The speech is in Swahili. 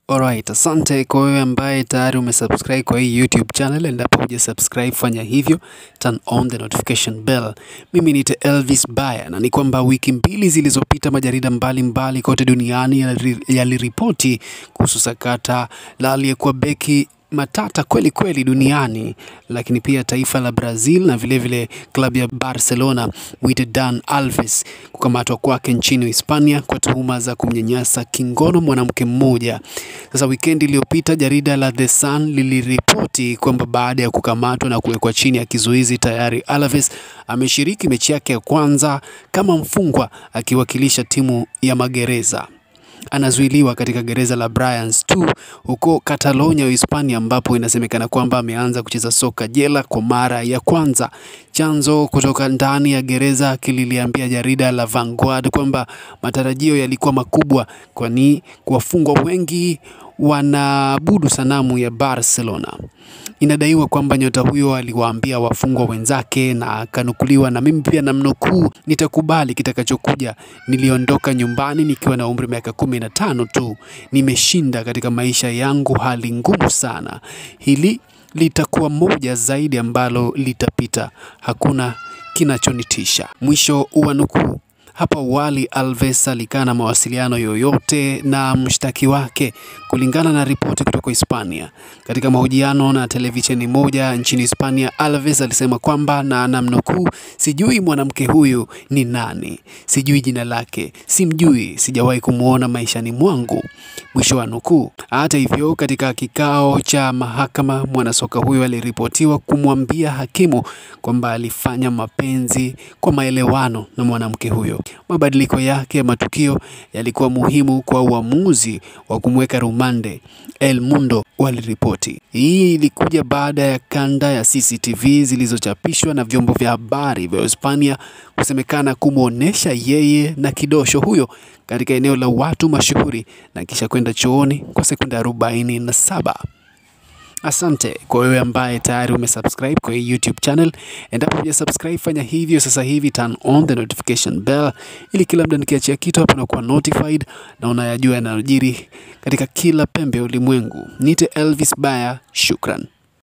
Alright, asante kwa wewe ambaye tayari umesubscribe kwa hii YouTube channel. Endapo huja subscribe, fanya hivyo, turn on the notification bell. Mimi ni Elvis Baya, na ni kwamba wiki mbili zilizopita majarida mbalimbali mbali kote duniani yaliripoti kuhusu sakata la aliyekuwa beki matata kweli kweli duniani, lakini pia taifa la Brazil na vilevile klabu ya Barcelona mwite Dan Alves kukamatwa kwake nchini Hispania kwa tuhuma za kumnyanyasa kingono mwanamke mmoja. Sasa wikendi iliyopita jarida la The Sun liliripoti kwamba baada ya kukamatwa na kuwekwa chini ya kizuizi, tayari Alves ameshiriki mechi yake ya kwanza kama mfungwa akiwakilisha timu ya magereza anazuiliwa katika gereza la Brians 2 huko Catalonia, Hispania, ambapo inasemekana kwamba ameanza kucheza soka jela kwa mara ya kwanza. Chanzo kutoka ndani ya gereza kililiambia jarida la Vanguard kwamba matarajio yalikuwa makubwa, kwani wafungwa wengi wanaabudu sanamu ya Barcelona. Inadaiwa kwamba nyota huyo aliwaambia wafungwa wenzake na akanukuliwa, na mimi pia namnukuu, nitakubali kitakachokuja. Niliondoka nyumbani nikiwa na umri miaka kumi na tano tu. Nimeshinda katika maisha yangu hali ngumu sana. Hili litakuwa moja zaidi ambalo litapita. Hakuna kinachonitisha. Mwisho wa nukuu. Hapo awali Alves alikaa na mawasiliano yoyote na mshtaki wake, kulingana na ripoti kutoka Hispania. Katika mahojiano na televisheni moja nchini Hispania, Alves alisema kwamba na namnukuu, sijui mwanamke huyu ni nani, sijui jina lake, simjui, sijawahi kumwona maishani mwangu, mwisho wa nukuu. Hata hivyo, katika kikao cha mahakama, mwanasoka huyo aliripotiwa kumwambia hakimu kwamba alifanya mapenzi kwa maelewano na mwanamke huyo. Mabadiliko yake ya matukio yalikuwa muhimu kwa uamuzi wa kumweka rumande, El Mundo waliripoti. Hii ilikuja baada ya kanda ya CCTV zilizochapishwa na vyombo vya habari vya Hispania kusemekana kumwonyesha yeye na kidosho huyo katika eneo la watu mashuhuri na kisha kwenda chooni kwa sekunde arobaini na saba. Asante kwa wewe ambaye tayari umesubscribe kwa hii YouTube channel. Endapo hujasubscribe, fanya hivyo sasa hivi, turn on the notification bell ili kila muda nikiachia kitu hapo unakuwa notified na unayajua yanayojiri katika kila pembe ya ulimwengu. Nite Elvis Baya, shukran.